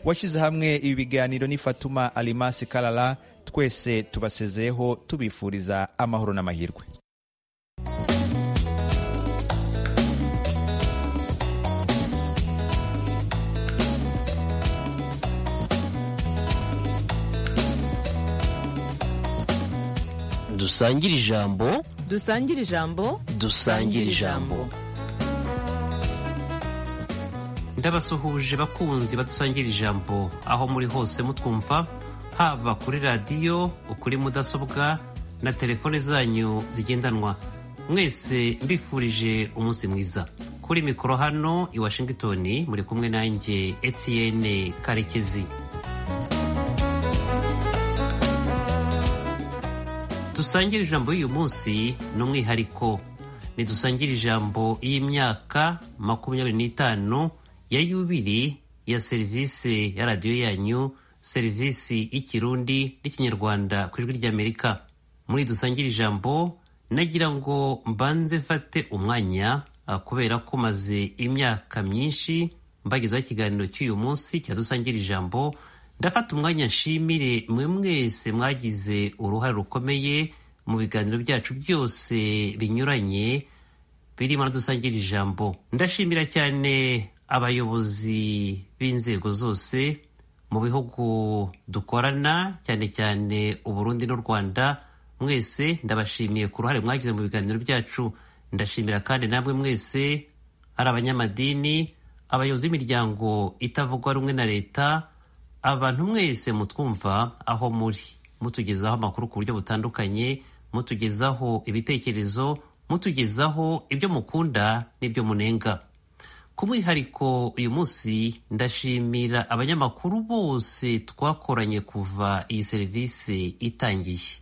washyize hamwe ibi biganiro ni fatuma alimasi karara twese tubasezeyeho tubifuriza amahoro n'amahirwe dusangire ijambo dusangire ijambo dusangire ijambo ndabasuhuje bakunzi badusangira ijambo aho muri hose mutwumva haba kuri radiyo kuri mudasobwa na telefone zanyu zigendanwa mwese mbifurije umunsi mwiza kuri mikoro hano i washingitoni muri kumwe nanjye Etienne karekezi dusangire ijambo y'uyu munsi ni umwihariko ntidusangire ijambo y'imyaka makumyabiri n'itanu ya yubiri ya serivisi ya radiyo yanyu serivisi y'ikirundi n'ikinyarwanda ku ijwi ry'amerika muri dusangire ijambo nagira ngo mbanze mfate umwanya kubera ko maze imyaka myinshi mbagezaho ikiganiro cy'uyu munsi cya dusangira ijambo ndafata umwanya nshimire mwe mwese mwagize uruhare rukomeye mu biganiro byacu byose binyuranye birimo na dusangira ijambo ndashimira cyane abayobozi b'inzego zose mu bihugu dukorana cyane cyane uburundi n'u rwanda mwese ndabashimiye ku ruhare mwagize mu biganiro byacu ndashimira kandi namwe mwese ari abanyamadini abayobozi b'imiryango itavugwa rumwe na leta abantu mwese mutwumva aho muri mutugezaho amakuru ku buryo butandukanye mutugezaho ibitekerezo mutugezaho ibyo mukunda n'ibyo munenga ku mwihariko uyu munsi ndashimira abanyamakuru bose twakoranye kuva iyi serivisi itangiye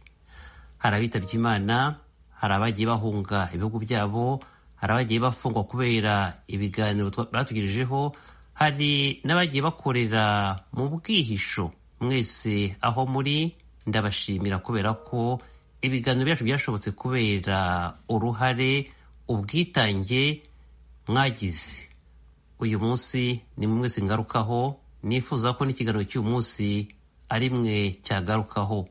hari abitabye imana hari abagiye bahunga ibihugu byabo hari abagiye bafungwa kubera ibiganiro batugirijeho hari n'abagiye bakorera mu bwihisho mwese aho muri ndabashimira kubera ko ibiganiro byacu byashobotse kubera uruhare ubwitange mwagize uyu munsi ni mwese ngarukaho nifuza ko n'ikiganiro cy'uyu munsi ari mwe cyagarukaho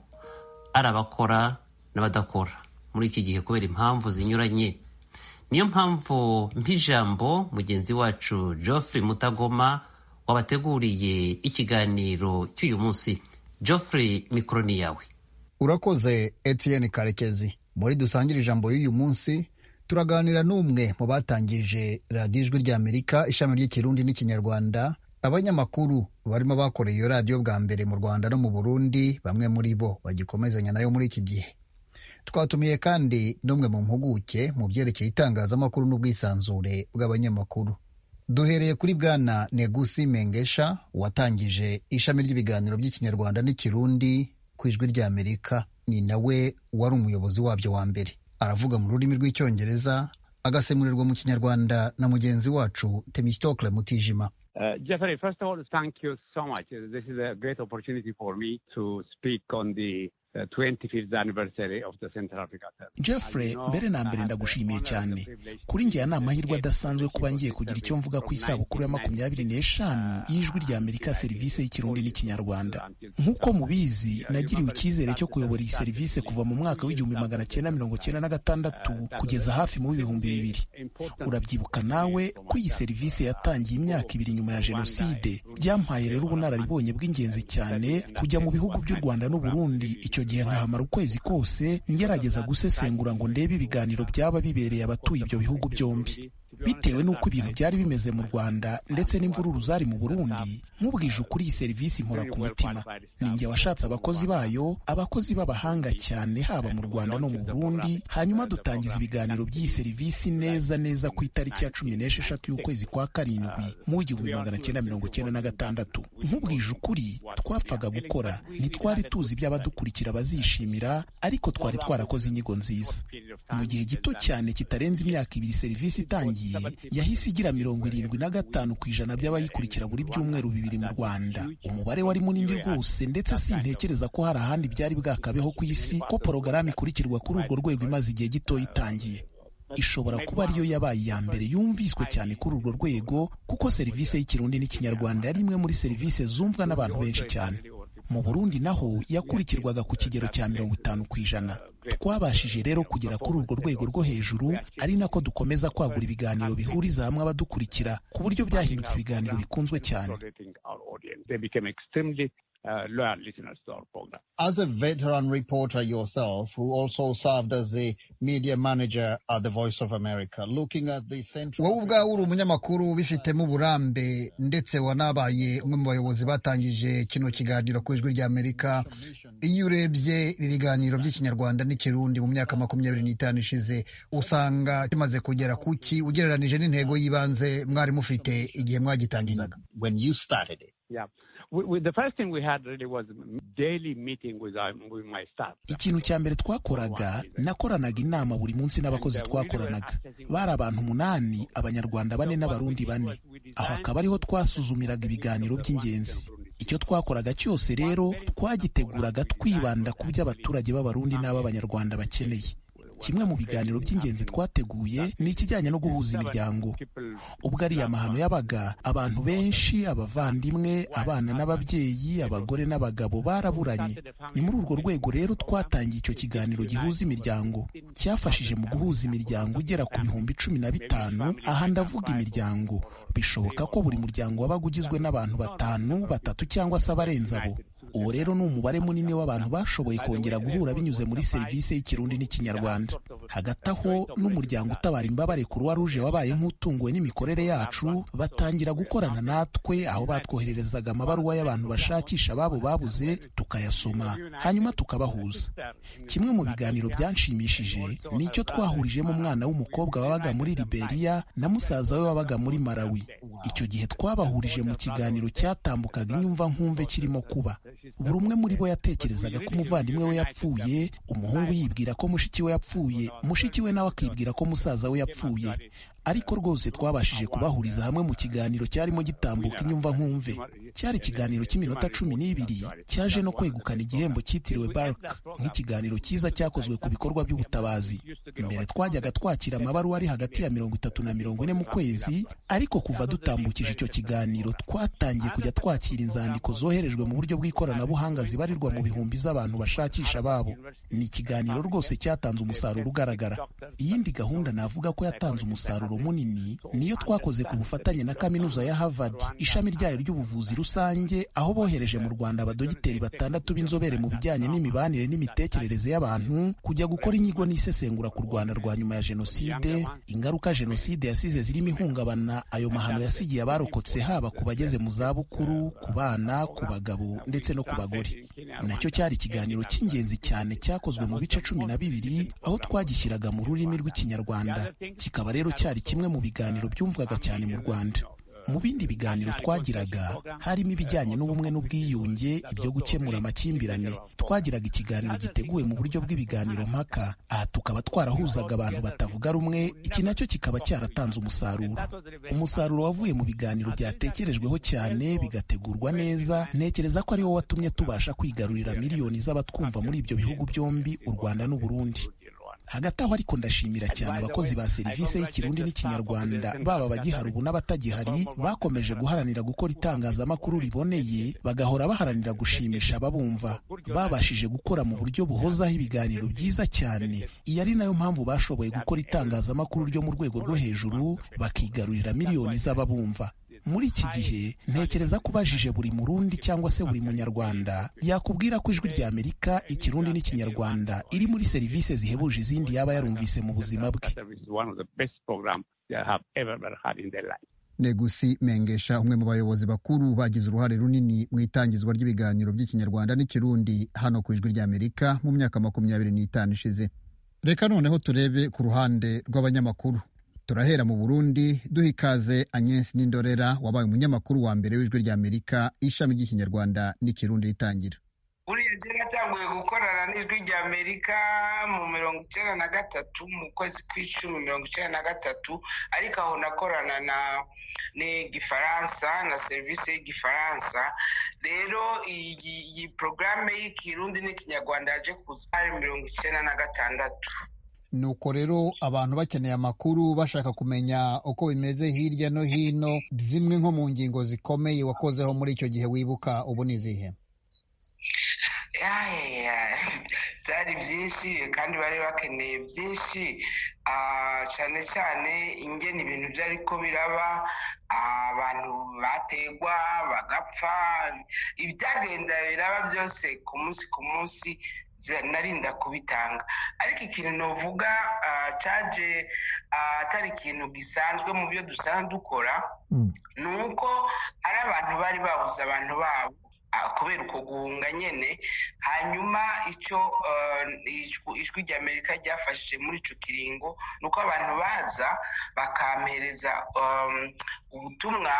ari abakora n'abadakora muri iki gihe kubera impamvu zinyuranye niyo mpamvu mp'ijambo mugenzi wacu Geoffrey mutagoma wabateguriye ikiganiro cy'uyu munsi Geoffrey mikoro ni yawe urakoze Etienne karekezi muri dusangire ijambo y'uyu munsi turaganira n'umwe mu batangije radiyo ijwi ry'amerika ishami ry'ikirundi n'ikinyarwanda abanyamakuru barimo bakoreye iyo radiyo bwa mbere mu rwanda no mu burundi bamwe muri bo bagikomezanya nayo muri iki gihe twatumiye kandi n'umwe mu mpuguke mu byerekeye itangazamakuru n'ubwisanzure bw'abanyamakuru duhereye kuri bwana negusi mengesha watangije ishami ry'ibiganiro by'ikinyarwanda n'ikirundi ku ijwi ry'amerika ni nawe wari umuyobozi wabyo wa mbere aravuga mu rurimi rw'icyongereza agasemurirwa mu kinyarwanda na mugenzi wacu temistokle mutijima Uh, Jeffrey, first of all, thank you so much. This is a great opportunity for me to speak on the uh, 25th anniversary of the Central Africa Service. Jeffrey, mbere na mbere ndagushimiye cyane kuri njye ni amahirwe adasanzwe kuba ngiye kugira icyo mvuga ku isabukuru ya makumyabiri n'eshanu y'ijwi rya Amerika serivisi y'ikirundi n'ikinyarwanda nk'uko mubizi nagiriwe icyizere cyo kuyobora iyi serivisi kuva mu mwaka w'igihumbi magana cyenda mirongo cyenda na gatandatu kugeza hafi mu bihumbi bibiri urabyibuka nawe ko iyi serivisi yatangiye imyaka ibiri nyuma ya jenoside byampaye rero ubunararibonye bw'ingenzi cyane kujya mu bihugu by'u rwanda n'uburundi icyo gihe nkahamara ukwezi kose ngerageza gusesengura ngo ndebe ibiganiro byaba bibereye abatuye ibyo bihugu byombi bitewe n'uko ibintu byari bimeze mu rwanda ndetse n'imvururu zari mu burundi nk'ubwije ukuri iyi serivisi impora ku mutima ni njye washatse abakozi bayo abakozi b'abahanga cyane haba mu rwanda no mu burundi hanyuma dutangiza ibiganiro by'iyi serivisi neza neza ku itariki ya cumi n'esheshatu y'ukwezi kwa karindwi mu gihumbi magana cyenda mirongo cyenda na gatandatu nk'ubwije ukuri twapfaga gukora ntitwari tuzi iby'abadukurikira bazishimira ariko twari twarakoze inyigo nziza mu gihe gito cyane kitarenze imyaka ibiri serivisi itangiye yahise igira mirongo irindwi na gatanu ku ijana by'abayikurikira buri byumweru bibiri mu rwanda umubare wari munini rwose ndetse sintekereza ko hari ahandi byari bwakabeho ku isi ko porogaramu ikurikirwa kuri urwo rwego imaze igihe gito itangiye ishobora kuba ariyo yabaye iya mbere yumviswe cyane kuri urwo rwego kuko serivisi y'ikirundi n'ikinyarwanda yari imwe muri serivisi zumvwa n'abantu benshi cyane mu burundi naho yakurikirwaga ku kigero cya mirongo itanu ku ijana twabashije rero kugera kuri urwo rwego rwo hejuru ari nako dukomeza kwagura ibiganiro bihuriza hamwe abadukurikira ku buryo byahindutse ibiganiro bikunzwe cyane As a veteran reporter yourself, who also served as a media manager at the Voice of America, looking at the central... wowe ubwawe uri umunyamakuru ubifitemo uburambe ndetse wanabaye umwe mu bayobozi batangije kino kiganiro ku ijwi ry'amerika iyo urebye ibi biganiro by'ikinyarwanda n'ikirundi mu myaka makumyabiri n'itanu ishize usanga kimaze kugera ku ki ugereranije n'intego y'ibanze mwari mufite igihe mwagitangizaga when you started it Yeah. We, we, the first thing we had really was daily meeting with, our, with my staff. ikintu cya mbere twakoraga nakoranaga inama buri munsi n'abakozi twakoranaga bari abantu umunani abanyarwanda bane n'abarundi bane aho akaba ariho twasuzumiraga ibiganiro by'ingenzi icyo twakoraga cyose rero twagiteguraga twibanda ku byo abaturage b'abarundi n'ab'abanyarwanda bakeneye kimwe mu biganiro by'ingenzi twateguye ni ikijyanye no guhuza imiryango ubwo ari amahano yabaga abantu benshi abavandimwe abana n'ababyeyi abagore n'abagabo baraburanye ni muri urwo rwego rero twatangiye icyo kiganiro gihuza imiryango cyafashije mu guhuza imiryango igera ku bihumbi cumi na bitanu aha ndavuga imiryango bishoboka ko buri muryango wabaga ugizwe n'abantu batanu batatu cyangwa se abarenze abo uwo rero ni umubare munini w'abantu bashoboye kongera guhura binyuze muri serivisi y'ikirundi n'ikinyarwanda hagati aho n'umuryango utabara imbabare kuruwa ruje wabaye nk'utunguwe n'imikorere yacu batangira gukorana natwe aho batwohererezaga amabaruwa y'abantu bashakisha ababo babuze tukayasoma hanyuma tukabahuza kimwe mu biganiro byanshimishije ni icyo twahurijemo umwana w'umukobwa wabaga muri liberiya na musaza we wabaga muri malawi icyo gihe twabahurije mu kiganiro cyatambukaga inyumva nkumve kirimo kuba buri umwe muri bo yatekerezaga ko umuvandimwe we yapfuye umuhungu yibwira ko mushiki we yapfuye mushiki we nawe akibwira ko musaza we yapfuye ariko rwose twabashije kubahuriza hamwe mu kiganiro cyarimo gitambuka inyumva nkumve cyari ikiganiro cy'iminota cumi n'ibiri cyaje no kwegukana igihembo cyitiriwe bark nk'ikiganiro cyiza cyakozwe ku bikorwa by'ubutabazi mbere twajyaga twakira amabaruwa ari hagati ya mirongo itatu na mirongo ine mu kwezi ariko kuva dutambukije icyo kiganiro twatangiye kujya twakira inzandiko zoherejwe mu buryo bw'ikoranabuhanga zibarirwa mu bihumbi z'abantu bashakisha babo ni ikiganiro rwose cyatanze umusaruro ugaragara iyindi gahunda navuga ko yatanze umusaruro munini niyo twakoze ku bufatanye na kaminuza ya Harvard ishami ryayo ry'ubuvuzi rusange aho bohereje mu Rwanda abadogiteri batandatu b'inzobere mu bijyanye n'imibanire n'imitekerereze y'abantu kujya gukora inyigo n'isesengura ku Rwanda rwa nyuma ya jenoside ingaruka jenoside yasize zirimo ihungabana ayo mahano yasigiye abarokotse haba ku bageze mu zabukuru ku bana ku bagabo ndetse no ku bagore nacyo cyari ikiganiro cy'ingenzi cyane cyakozwe mu bice cumi na bibiri aho twagishyiraga mu rurimi rw'ikinyarwanda kikaba rero cyari kimwe mu biganiro byumvwaga cyane mu rwanda mu bindi biganiro twagiraga harimo ibijyanye n'ubumwe n'ubwiyunge ibyo gukemura amakimbirane twagiraga ikiganiro giteguwe mu buryo bw'ibiganiro mpaka aha tukaba twarahuzaga abantu batavuga rumwe iki nacyo kikaba cyaratanze umusaruro umusaruro wavuye mu biganiro byatekerejweho cyane bigategurwa neza ntekereza ko ariwo watumye tubasha kwigarurira miliyoni z'abatwumva muri ibyo bihugu byombi u rwanda n'u burundi hagati aho ariko ndashimira cyane abakozi ba serivisi y'ikirundi n'ikinyarwanda baba abagihari ubu n'abatagihari bakomeje guharanira gukora itangazamakuru riboneye bagahora baharanira gushimisha ababumva babashije gukora mu buryo buhozaho ibiganiro byiza cyane iyi ari nayo mpamvu bashoboye gukora itangazamakuru ryo mu rwego rwo hejuru bakigarurira miliyoni z'ababumva muri iki gihe ntekereza ko ubajije buri murundi cyangwa se buri munyarwanda yakubwira ko ijwi rya amerika ikirundi n'ikinyarwanda iri muri serivisi zihebuje izindi yaba yarumvise mu buzima bwe negusi mengesha umwe mu bayobozi bakuru bagize uruhare runini mu itangizwa ry'ibiganiro by'ikinyarwanda n'ikirundi hano ku ijwi ry'amerika mu myaka makumyabiri n'itanu ishize reka noneho turebe ku ruhande rw'abanyamakuru turahera mu burundi duha ikaze agnes n'indorera wabaye umunyamakuru wa mbere w'ijwi ry'amerika ishami ry'ikinyarwanda n'ikirundi ritangira buriya kera yatanguye gukorana n'ijwi ry'amerika mu mirongo icyenda na gatatu mu kwezi kw'icumi mirongo icyenda na gatatu ariko aho nakorana na n'igifaransa na serivisi y'igifaransa rero iyi porogaramu y'ikirundi n'ikinyarwanda yaje kuza hari mirongo icyenda na gatandatu nuko rero abantu bakeneye amakuru bashaka kumenya uko bimeze hirya no hino zimwe nko mu ngingo zikomeye wakozeho muri icyo gihe wibuka ubu ni izihe yaya byari byinshi kandi bari bakeneye byinshi Ah, cyane cyane ingena ibintu byariko biraba ah, abantu bategwa bagapfa ibyagenda biraba byose ku munsi ku munsi bya- narinda kubitanga ariko ikintu novuga ah, caje ah, atari ikintu gisanzwe mu byo dusanzwe dukora ni uko hari abantu bari babuze abantu babo ah, kubera uko guhunga nyine hanyuma icyo eh, ijwi- ijwi rya amerika ryafashije muri icyo kiringo ni uko abantu baza bakampereza em, ubutumwa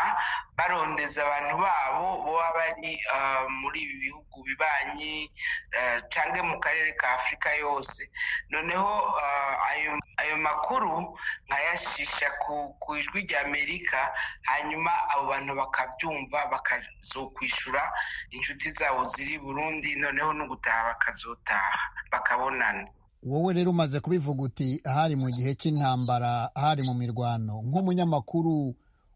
barondeza abantu babo baba bari eh, muri ibi bihugu bibanyi eh, cyangwa mu karere ka afurika yose noneho eh, ayo ayo makuru nkayashisha ku ku ijwi rya amerika hanyuma abo bantu bakabyumva bakazokwishyura inshuti zabo ziri i burundi noneho no gutaha bakazotaha bakabonana wowe rero umaze kubivuga uti hari mu gihe cy'intambara hari mu mirwano nk'umunyamakuru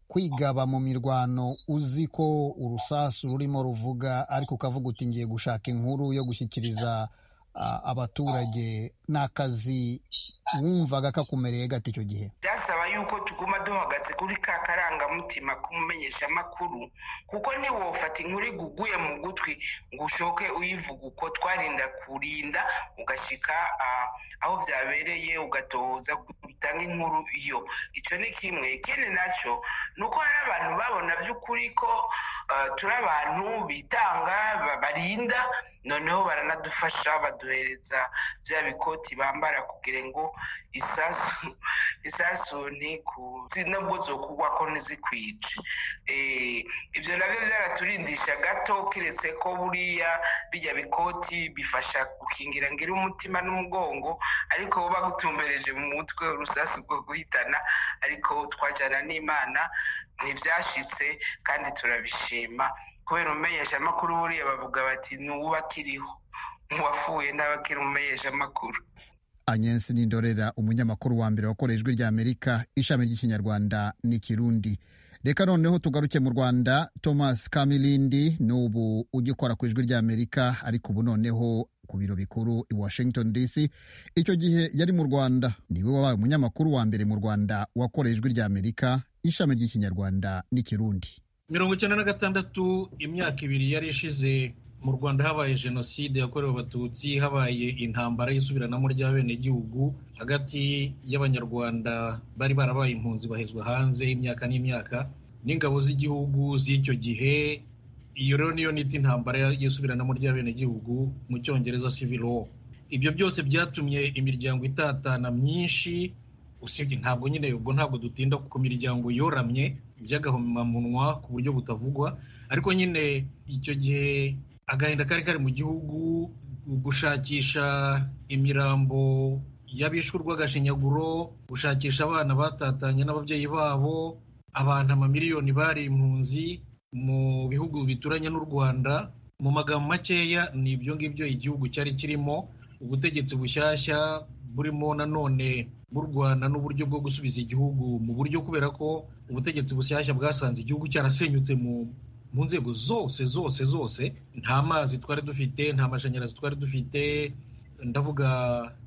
kwigaba mu mirwano uzi ko urusasu rurimo ruvuga ariko ukavuga uti ngiye gushaka inkuru yo gushyikiriza ah, abaturage ni akazi wumvaga kakumereye gata icyo gihe byasaba yuko tuguma duhagaze kuri ka karangamutima k'umumenyesha amakuru kuko ntiwofata inkuru iguguye mu gutwi ngo ushoke uyivuga uko twarinda kurinda ugashyika ah, aho byabereye ugatohoza gutanga inkuru iyo icyo ni kimwe ikindi nacyo ni uko hari abantu babona by'ukuri ko ah, turi abantu bitanga ba- barinda noneho baranadufasha baduhereza bya bikoti bambara kugira ngo isasu isasu ntikuzi nubwo zokugwa ko ntizikwice Eh, ibyo nabyo byaraturindisha gato keretse ko buriya bijya bikoti bifasha gukingira ngira umutima n'umugongo ariko bo bagutumbereje mu mutwe urusasu rwo guhitana ariko twajyana n'imana ntibyashitse kandi turabishima kubera umumenyeshamakuru buriya bavuga bati ni uw'abakiriho uwafuye n'abakiri umumenyeshamakuru anyensi n'indorera umunyamakuru wa mbere wakoreye ijwi rya amerika ishami ry'ikinyarwanda n'ikirundi reka noneho tugaruke mu rwanda thomas kamilindi n'ubu ugikora ku ijwi rya amerika ariko ubu noneho ku biro bikuru i washington dc icyo gihe yari mu rwanda niwe wabaye umunyamakuru wa mbere mu rwanda wakoreye ijwi rya amerika ishami ry'ikinyarwanda n'ikirundi mirongo icyenda na gatandatu imyaka ibiri yari ishize mu rwanda habaye jenoside yakorewe abatutsi habaye intambara y'isubiranamo ry'abenegihugu hagati y'abanyarwanda bari barabaye impunzi bahezwa hanze imyaka n'imyaka n'ingabo z'igihugu z'icyo gihe iyo rero niyo nita intambara y'isubiranamo ry'abenegihugu mu cyongereza civil war ibyo byose byatumye imiryango itatana myinshi usibye ntabwo nyine ubwo ntabwo dutinda ku miryango yoramye by'agahomamunwa ku buryo butavugwa ariko nyine icyo gihe agahinda kari kari mu gihugu gushakisha imirambo y'abishwe urw'agashinyaguro gushakisha abana batatanye n'ababyeyi babo abantu amamiliyoni bari impunzi mu bihugu bituranye n'u rwanda mu magambo makeya ni ibyo ngibyo igihugu cyari kirimo ubutegetsi bushyashya burimo nanone burwana n'uburyo bwo gusubiza igihugu mu buryo kubera ko ubutegetsi bushyashya bwasanze igihugu cyarasenyutse mu mu nzego zose zose zose nta mazi twari dufite nta mashanyarazi twari dufite ndavuga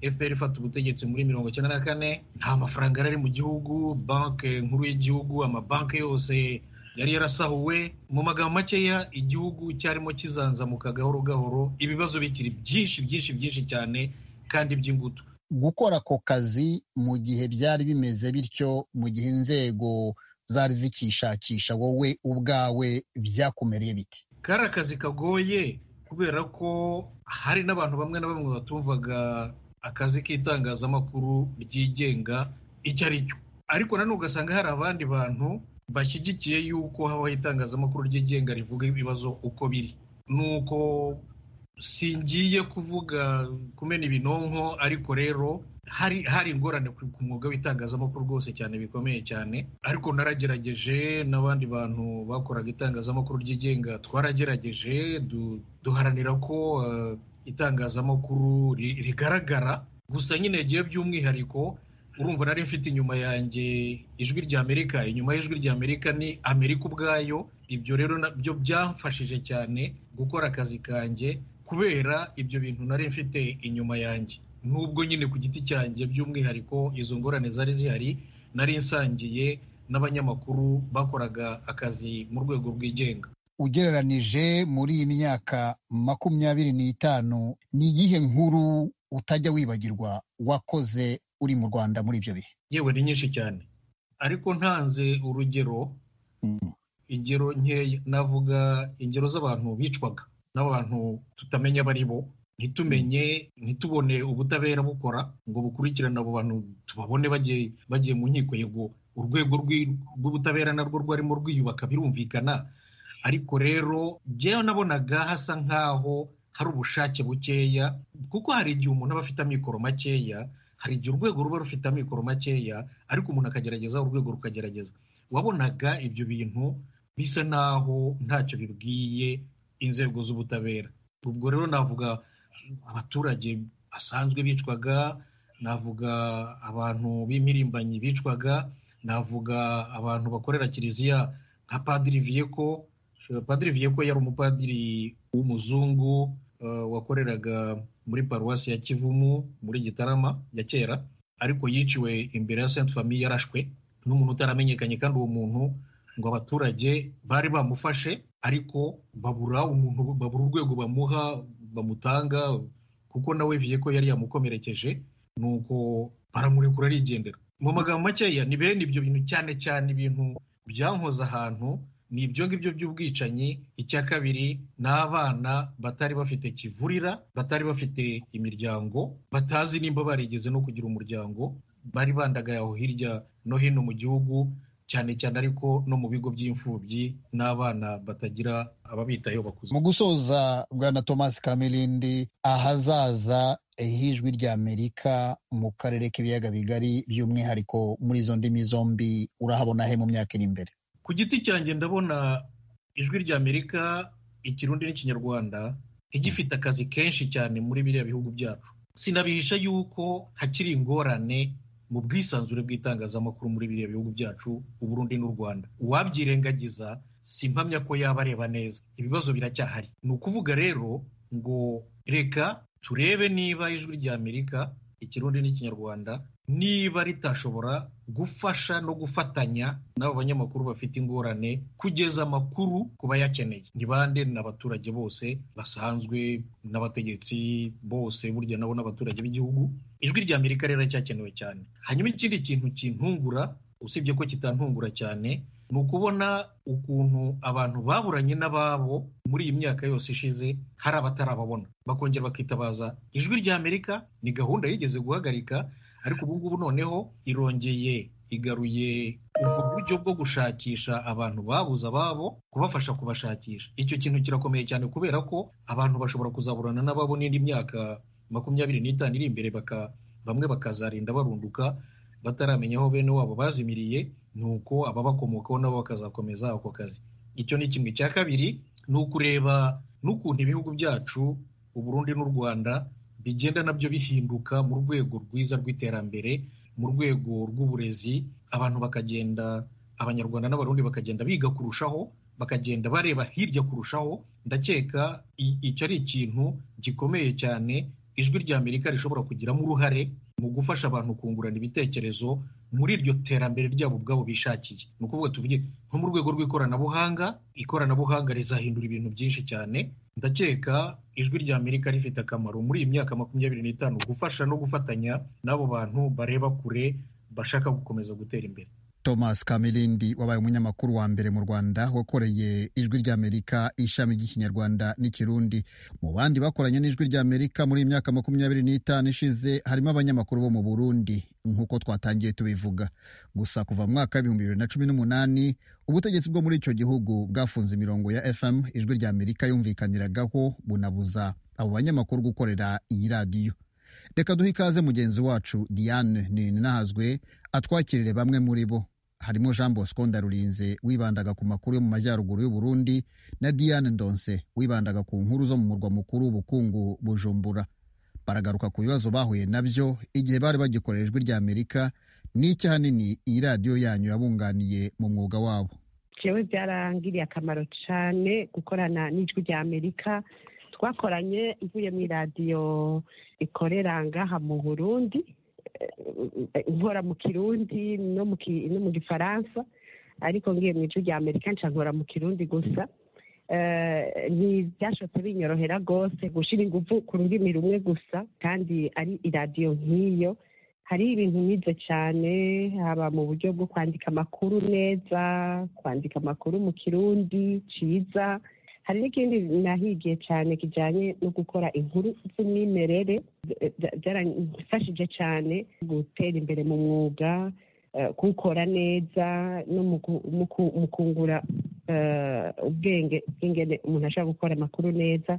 fpr ifata ubutegetsi muri mirongo icyenda na kane nta mafaranga yari ari mu gihugu banki nkuru y'igihugu amabanki yose yari yarasahuwe mu magambo makeya igihugu cyarimo kizanzamuka gahoro gahoro ibibazo bikiri byinshi byinshi byinshi cyane kandi by'ingutu gukora ako kazi mu gihe byari bimeze bityo mu gihe inzego zari zikishakisha wowe ubwawe byakumereye biti kari akazi kagoye kubera ko hari n'abantu bamwe na bamwe batumvaga akazi k'itangazamakuru ryigenga icyo ari cyo ariko nanone ugasanga hari abandi bantu bashyigikiye yuko habaho itangazamakuru ryigenga rivuga ibibazo uko biri nuko singiye kuvuga kumena ibinonko ariko rero hari hari ingorane ku ku mwuga w'itangazamakuru rwose cyane bikomeye cyane ariko naragerageje n'abandi bantu bakoraga itangazamakuru ryigenga twaragerageje du- duharanira ko eh, itangazamakuru ri- rigaragara gusa nyine gihe by'umwihariko urumva nari mfite inyuma yanjye ijwi ry'amerika inyuma y'ijwi ry'amerika ni amerika ubwayo ibyo rero nabyo byamfashije cyane gukora akazi kanjye kubera ibyo bintu nari mfite inyuma yanjye nubwo nyine ku giti cyanjye by'umwihariko izo ngorane zari zihari nari nsangiye n'abanyamakuru bakoraga akazi mu rwego rwigenga ugereranije muri iyi myaka makumyabiri n'itanu ni iyihe nkuru utajya wibagirwa wakoze uri mu rwanda muri ibyo bihe yewe ni nyinshi cyane ariko ntanze urugero ingero nkeya navuga ingero z'abantu bicwaga n'abantu tutamenya abo ari bo ntitumenye ntitubone ubutabera bukora ngo bukurikirane abo bantu tubabone bagiye bagiye mu nkiko yego urwego rw'ubutabera narwo rwarimo rwiyubaka birumvikana ariko rero byewe nabonaga hasa nk'aho hari ubushake bukeya kuko hari igihe umuntu aba afite amikoro makeya hari igihe urwego ruba rufite amikoro makeya ariko umuntu akagerageza urwego rukagerageza wabonaga ibyo bintu bisa naho ntacyo bibwiye inzego z'ubutabera ubwo rero navuga abaturage basanzwe bicwaga navuga abantu b'impirimbanyi bicwaga navuga abantu bakorera kiliziya nka padiri viyeko padiri viyeko yari umupadiri w'umuzungu wakoreraga muri paruwasi ya kivumu muri gitarama ya kera ariko yiciwe imbere ya senti famiye yarashwe n'umuntu utaramenyekanye kandi uwo muntu ngo abaturage bari bamufashe ariko babura umuntu babura urwego bamuha bamutanga kuko nawe viyeko yari yamukomerekeje nuko baramurekura arigendera mu magambo makeya ni bene ibyo bintu cyane cyane ibintu byankoze ahantu ni ibyo ngibyo by'ubwicanyi icya kabiri ni abana batari bafite kivurira batari bafite imiryango batazi nimba barigeze no kugira umuryango bari bandagaye aho hirya no hino mu gihugu cyane cyane ariko no mu bigo by'imfubyi n'abana batagira ababitayeho bakuze mu gusoza bwana thomas kamirindi ahazaza h'ijwi ry'amerika mu karere k'ibiyaga bigari by'umwihariko muri izo ndimi zombi urahabona he mu myaka iri imbere ku giti cyanjye ndabona ijwi ry'amerika ikirundi n'ikinyarwanda igifite akazi kenshi cyane muri biriya bihugu byacu sinabihisha yuko hakiri ingorane mu bwisanzure bw'itangazamakuru muri biriya bihugu byacu uburundi n'u rwanda uwabyirengagiza si impamya ko yaba areba neza ibibazo biracyahari ni ukuvuga rero ngo reka turebe niba ijwi ry'amerika ikirundi n'ikinyarwanda niba ritashobora gufasha no gufatanya n'abo banyamakuru bafite ingorane kugeza amakuru ku bayakeneye ni bande n'abaturage bose basanzwe n'abategetsi bose burya nabo n'abaturage b'igihugu ijwi ry'amerika rero ricyakenewe cyane hanyuma ikindi kintu kintungura usibye ko kitantungura cyane ni ukubona ukuntu abantu baburanye n'ababo muri iyi myaka yose ishize hari abatarababona bakongera bakitabaza ijwi ry'amerika ni gahunda yigeze guhagarika ariko ubu ngubu noneho irongeye igaruye ubwo buryo bwo gushakisha abantu babuze ababo kubafasha kubashakisha icyo kintu kirakomeye cyane kubera ko abantu bashobora kuzaburana n'ababo n'indi myaka makumyabiri n'itanu iri imbere baka bamwe bakazarinda barunduka bataramenya aho bene wabo bazimiriye ni uko ababakomokaho nabo bakazakomeza ako kazi icyo ni kimwe cya kabiri ni ukureba n'ukuntu ibihugu byacu uburundi n'u rwanda bigenda nabyo bihinduka mu rwego rwiza rw'iterambere mu rwego rw'uburezi abantu bakagenda abanyarwanda n'abarundi bakagenda biga kurushaho bakagenda bareba hirya kurushaho ndakeka icyo ari ikintu gikomeye cyane ijwi ry'amerika rishobora kugiramo uruhare mu gufasha abantu kungurana ibitekerezo muri iryo terambere ryabo ubwabo bishakiye ni ukuvuga tuvuge nko mu rwego rw'ikoranabuhanga ikoranabuhanga rizahindura ibintu byinshi cyane ndakeka ijwi ry'amerika rifite akamaro muri iyi myaka makumyabiri n'itanu gufasha no gufatanya n'abo bantu bareba kure bashaka gukomeza gutera imbere thomas kamirindi wabaye umunyamakuru wa mbere mu rwanda wakoreye ijwi ry'amerika ishami ry'ikinyarwanda n'ikirundi mu bandi bakoranye n'ijwi ry'amerika muri iyi myaka makumyabiri n'itanu ishize harimo abanyamakuru bo mu burundi nk'uko twatangiye tubivuga gusa kuva mu mwaka w'ibihumbi bibiri na cumi n'umunani ubutegetsi bwo muri icyo gihugu bwafunze imirongo ya fm ijwi ry'amerika yumvikaniragaho bunabuza abo banyamakuru gukorera iyi radiyo reka duhe ikaze mugenzi wacu diane ninahazwe atwakirire bamwe muri bo harimo jean bosco ndarurinze wibandaga ku makuru yo mu majyaruguru y'u Burundi na diane ndonse wibandaga ku nkuru zo mu murwa mukuru w'ubukungu bujumbura baragaruka ku bibazo bahuye nabyo igihe bari bagikorera ijwi rya amerika n'icyo ahanini iyi radiyo yanyu yabunganiye mu mwuga wabo jewe byarangiriye akamaro cyane gukorana n'ijwi rya amerika twakoranye mvuye mu iradiyo ikorera ngaha mu burundi eh, nkora mu kirundi no mu ki- no mu gifaransa ariko ngiye mu ijwi rya amerika nca nkora mu kirundi gusa Eh, ntibyashobotse binyorohera rwose gushyira ingufu ku rurimi rumwe gusa kandi ari iradiyo nk'iyo hari ibintu nize cyane haba mu buryo bwo kwandika amakuru neza kwandika amakuru mu kirundi cyiza hari n'ikindi nahigiye cyane kijyanye no gukora inkuru z'umwimerere bya- bya- byaramfashije cyane gutera imbere mu mwuga eh, kuwukora neza no mu ku- mu ku- mu kungura eh, ubwenge bw'ingene umuntu ashobora gukora amakuru neza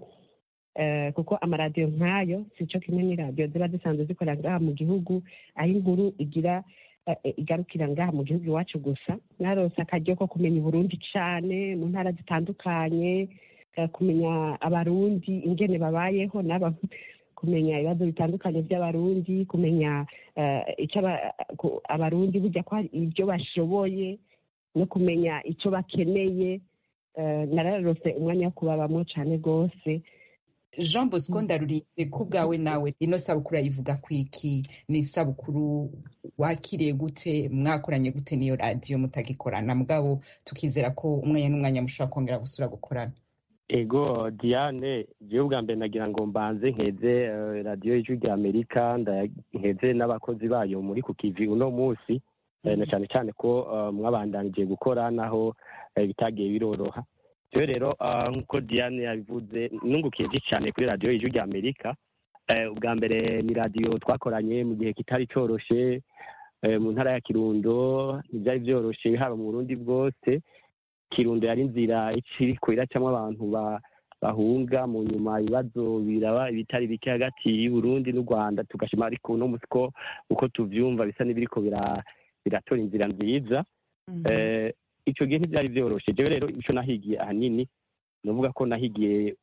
Eh, kuko amaradiyo nk'ayo sico kimwe n'iradiyo ziba zisanzwe zikorera ngaha mu gihugu aho inkuru igira eh, eh, igarukira ngaha mu gihugu iwacu gusa narose akaryo ko kumenya uburundi cane mu ntara zitandukanye eh, kumenya abarundi ingene babayeho naba kumenya ibibazo bitandukanye by'abarundi kumenya eh, ico aba- ku- abarundi burya ko hari ibyo bashoboye no kumenya ico bakeneye Eh, nararose umwanya wo kubabamwo cane rwose jean bosco ndarurinze ko ubwawe nawe ino sabukuru ayivuga ku iki ni isabukuru wakiriye gute mwakoranye gute n'iyo radiyo mutagikorana mugabo tukizera ko umwanya n'umwanya mushobora kongera gusura gukorana ego diane jewe ubwa mbere nagira ngo mbanze nkeze eh, radiyo y'ijwi rya amerika ndaya- nkeze n'abakozi bayo muri ku kivi uno munsi eh, na cyane cyane ko eh, mwabandanije gukora naho eh, bitagiye biroroha jewe rero ah, nk'uko diane yabivuze nungukiye byinshi cyane kuri radiyo y'ijwi rya amerika Eh, ubwa mbere ni radiyo twakoranye mu gihe kitari coroshe eh, mu ntara ya kirundo ntibyari byoroshe haba mu burundi bwose kirundo yari inzira ikiriko iracamo abantu ba- bahunga mu nyuma ibibazo biraba ibitari bike hagati y'uburundi n'u rwanda tugashima ariko uno munsi ko uko tuvyumva bisa n'ibiriko bira- biratora inzira nziza Eh, ico gihe ntivyari vyoroshe jewe rero ico nahigiye ahanini novuga ko nahigiye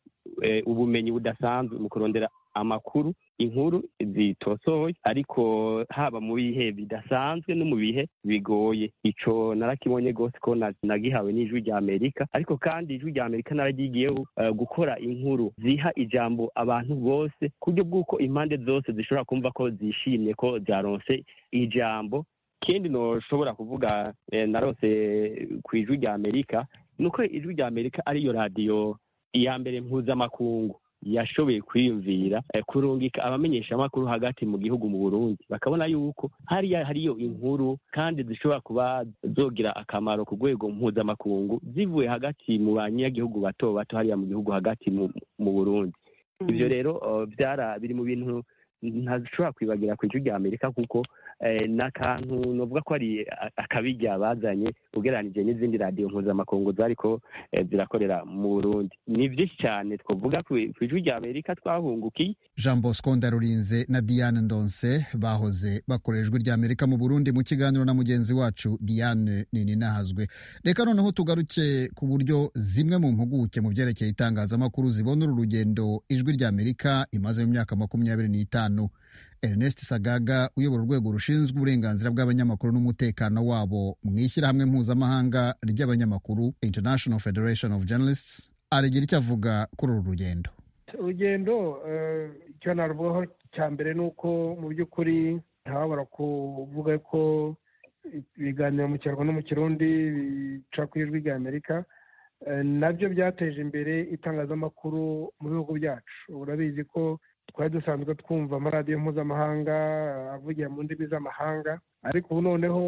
eh, ubumenyi budasanzwe mu kurondera amakuru inkuru zitosohoye ariko haba mu bihe bidasanzwe no mu bihe bigoye ico narakibonye rwose ko na- nagihawe n'ijwi rya amerika ariko kandi ijwi rya amerika nararyigiyeho eh, gukora inkuru ziha ijambo abantu bose ku buryo bw'uko impande zose zishobora kumva ko zishimye ko zaronse ijambo ikindi noshobora kuvuga eh, narose ku ijwi rya amerika ni uko ijwi rya amerika ariyo radiyo iya mbere mpuzamakungu yashoboye kwiyumvira eh, kurungika abamenyeshamakuru hagati mu gihugu mu burundi bakabona yuko hariya hariyo inkuru kandi zishobora kuba zogira akamaro ku rwego mpuzamakungu zivuye hagati mu banyagihugu bato bato hariya mu gihugu hagati mu, mu burundi ibyo rero eh, byara biri mu bintu ntashobora kwibagira ku ijwi rya amerika kuko eh, ni akantu novuga ko ari a- akabirya bazanye ugereranije n'izindi radiyo mpuzamakungu zariko eh, zirakorera mu burundi ni byinshi cyane twavuga ku ku ijwi rya amerika twahungukiye jean bosco ndarurinze na diane ndonse bahoze bakorera ijwi rya amerika mu burundi mu kiganiro na mugenzi wacu diane ninahazwe reka noneho tugaruke ku buryo zimwe mu mpuguke mu byerekeye itangazamakuru zibona uru rugendo ijwi rya amerika imaze mu myaka makumyabiri n'itanu ernest sagaga uyobora urwego rushinzwe uburenganzira bw'abanyamakuru n'umutekano wabo mu ishyirahamwe mpuzamahanga ry'abanyamakuru international federation of journalists aragira icyo avuga kuri uru rugendo urugendo eh, icyo naruvugaho cya mbere ni uko mu by'ukuri ntihababara kuvuga ko ibiganiro mu kinyarwanda no mu kirundi bica ku ijwi rya amerika Eh, nabyo byateje imbere itangazamakuru mu bihugu byacu urabizi ko twari dusanzwe twumva amaradiyo mpuzamahanga avugira mu ndimi z'amahanga ariko ubu noneho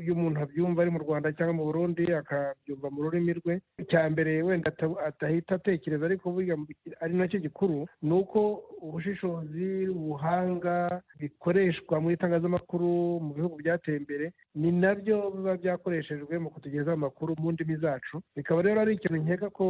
iyo umuntu abyumva ari mu rwanda cyangwa mu burundi akabyumva mu rurimi rwe icya mbere wenda ata- atahita atekereza ariko burya mu- ari nacyo gikuru ni uko ubushishozi ubuhanga bikoreshwa mu itangazamakuru mu bihugu byateye imbere ni nabyo biba byakoreshejwe mu kutugezaho amakuru mu ndimi zacu bikaba rero ari ikintu nkeka ko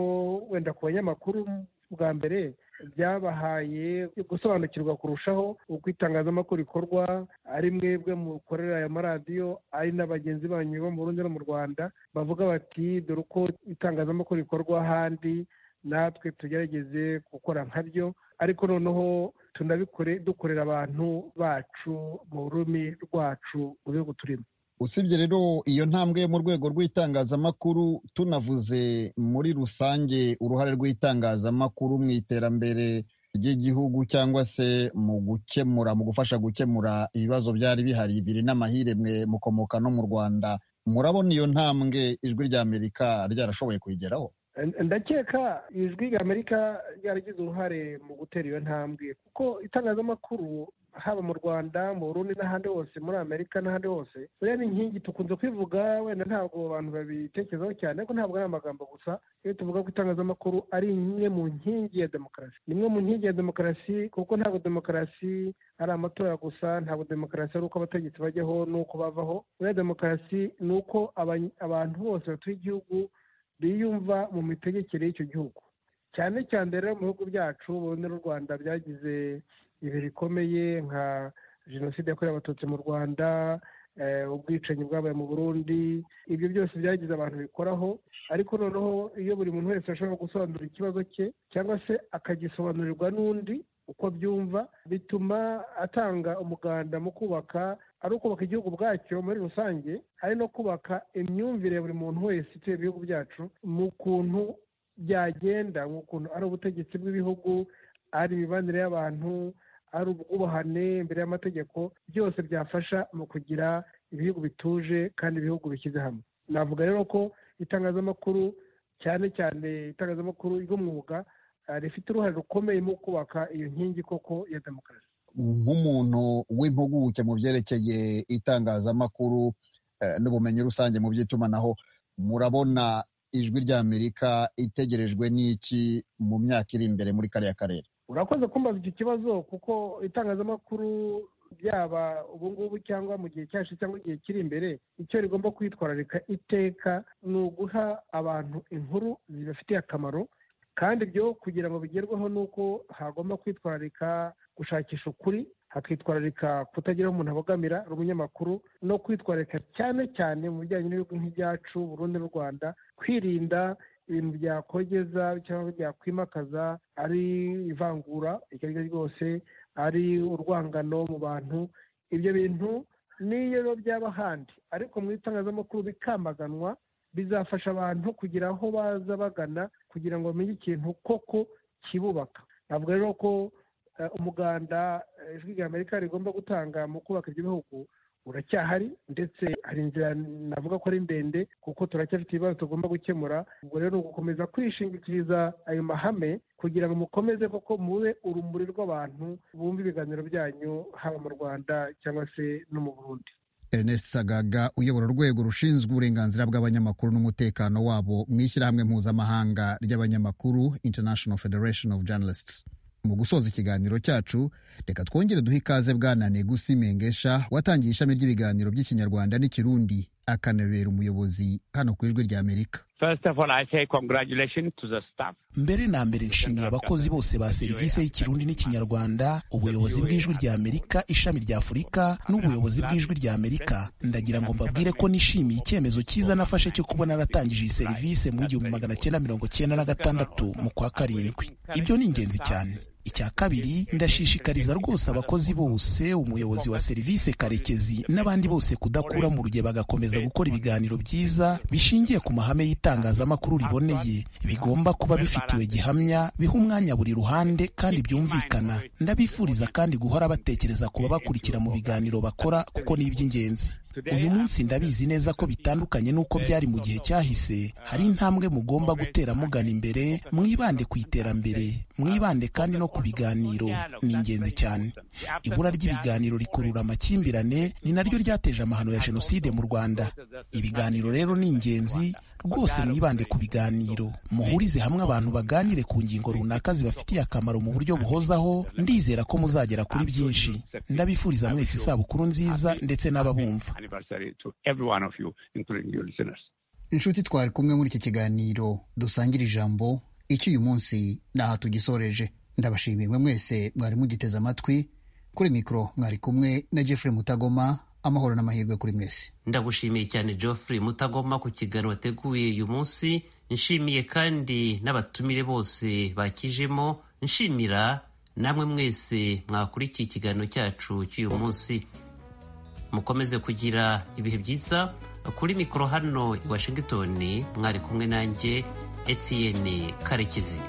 wenda ku banyamakuru bwa mbere byabahaye gusobanukirwa kurushaho uko itangazamakuru rikorwa ari mwebwe mukorera aya maradiyo ari na bagenzi banyu bo mu Burundi no mu Rwanda bavuga bati dore uko itangazamakuru rikorwa ahandi natwe tugerageze gukora nka ryo ariko noneho tunabikore dukorera abantu bacu mu rurimi rwacu mu bihugu turimo usibye rero iyo ntambwe yo mu rwego rw'itangazamakuru tunavuze muri rusange uruhare rw'itangazamakuru mu iterambere ry'igihugu cyangwa se mu gukemura mu gufasha gukemura ibibazo byari bihari biri n'amahire mwe mukomoka no mu rwanda murabona iyo ntambwe ijwi rya amerika ryarashoboye kuyigeraho ndakeka ijwi rya amerika ryaragize uruhare mu gutera iyo ntambwe kuko itangazamakuru haba mu rwanda mu burundi n'ahandi hose muri amerika n'ahandi hose buriya ni inkingi tukunze kwivuga wenda ntabwo abantu babitekerezaho cyane ariko ntabwo ari amagambo gusa iyo tuvuga ko itangazamakuru ari imwe mu nkingi ya demokarasi ni imwe mu nkingi ya demokarasi kuko ntabwo demokarasi ari amatora gusa ntabwo demokarasi ari uko abategetsi bajyaho n'uko bavaho buriya demokarasi ni uko abantu bose batuye igihugu biyumva mu mitegekere y'icyo gihugu cyane cyane rero mu bihugu byacu burundu n'u rwanda byagize ibihe bikomeye nka jenoside yakorewe abatutsi mu rwanda ubwicanyi bwabaye mu burundi ibyo byose byagize abantu bikoraho ariko noneho iyo buri muntu wese ashobora gusobanura ikibazo cye cyangwa se akagisobanurirwa n'undi uko byumva bituma atanga umuganda mu kubaka ari ukubaka igihugu bwacyo muri rusange ari no kubaka imyumvire ya buri muntu wese utuye ibihugu byacu mu kuntu byagenda mu kuntu ari ubutegetsi bw'ibihugu ari imibanire y'abantu ari ubwubahane imbere y'amategeko byose byafasha mu kugira ibihugu bituje kandi ibihugu bishyize hamwe navuga rero ko itangazamakuru cyane cyane itangazamakuru ry'umwuga rifite uruhare rukomeye mu kubaka iyo nkingi koko ya demokarasi nk'umuntu w'impuguke mu byerekeye itangazamakuru n'ubumenyi rusange mu by'itumanaho murabona ijwi rya amerika itegerejwe n'iki mu myaka iri imbere muri kariya karere urakoze kumbaza icyo kibazo kuko itangazamakuru byaba ubu ngubu cyangwa mu gihe cyacu cyangwa igihe kiri imbere icyo rigomba kwitwararika iteka ni uguha abantu inkuru zibafitiye akamaro kandi ibyo kugira ngo bigerweho ni uko hagomba kwitwararika gushakisha ukuri hakitwararika kutagira aho umuntu abogamira ari umunyamakuru no kwitwararika cyane cyane mu bijyanye n'ibihugu nk'ibyacu Burundi n'u rwanda kwirinda ibintu byakogeza cyangwa byakwimakaza ari ivangura iryo ari ryo ryose ari urwangano mu bantu ibyo bintu niyo byaba ahandi ariko mu itangazamakuru bikamaganwa bizafasha abantu kugira aho baza bagana kugira ngo bamenye ikintu koko kibubaka ntabwo rero ko umuganda ijwi rya amerika rigomba gutanga mu kubaka ibyo bihugu uracyahari ndetse hari inzira navuga ko ari ndende kuko turacyafite ibibazo tugomba gukemura ubwo rero ni ugukomeza kwishingikiriza ayo mahame kugira ngo mukomeze koko mube urumuri rw'abantu bumve ibiganiro byanyu haba mu rwanda cyangwa se no mu burundi Ernest Sagaga uyobora urwego rushinzwe uburenganzira bw'abanyamakuru n'umutekano wabo mu ishyirahamwe mpuzamahanga ry'abanyamakuru International Federation of Journalists mu gusoza ikiganiro cyacu reka twongere duhe ikaze bwana negusi mengesha watangiye ishami ry'ibiganiro by'ikinyarwanda n'ikirundi akanabera umuyobozi hano ku ijwi rya amerika mbere na mbere nshimiye abakozi bose ba serivisi y'ikirundi n'ikinyarwanda ubuyobozi bw'ijwi rya amerika ishami rya afurika n'ubuyobozi bw'ijwi rya amerika ndagira ngo mbabwire ko nishimiye icyemezo cyiza nafashe cyo kuba naratangije iyi serivisi mu igihumbi magana cyenda mirongo cyenda na gatandatu mu kwa karindwi ibyo ni ingenzi cyane icya kabiri ndashishikariza rwose abakozi bose umuyobozi wa serivisi karekezi n'abandi bose kudakura mu ruge bagakomeza gukora ibiganiro byiza bishingiye ku mahame y'itangazamakuru riboneye bigomba kuba bifitiwe gihamya biha umwanya buri ruhande kandi byumvikana ndabifuriza kandi guhora batekereza kuba bakurikira mu biganiro bakora kuko ni iby'ingenzi uyu munsi ndabizi neza ko bitandukanye n'uko byari mu gihe cyahise hari intambwe mugomba gutera mugana imbere mwibande ku iterambere mwibande kandi no ku biganiro ni ingenzi cyane ibura ry'ibiganiro rikurura amakimbirane ni naryo ryateje amahano ya jenoside mu rwanda ibiganiro rero ni ingenzi rwose mwibande ku biganiro muhurize hamwe abantu baganire ku ngingo runaka zibafitiye akamaro mu buryo buhozaho ndizera ko muzagera kuri byinshi ndabifuriza mwese isabukuru nziza ndetse n'ababumva inshuti twari kumwe muri iki kiganiro dusangire ijambo iki uyu munsi ni aha tugisoreje ndabashimiye mwe mwese mwari mugiteze amatwi kuri mikoro mwari kumwe na jeffrey mutagoma amahoro n'amahirwe kuri mwese ndagushimiye cyane geoffrey mutagoma ku kiganiro wateguye uyu munsi nshimiye kandi n'abatumire bose bakijemo nshimira namwe mwese mwakurikiye ikiganiro cyacu cy'uyu munsi mukomeze kugira ibihe byiza kuri mikoro hano i washington mwari kumwe nanjye etiyeni karekezi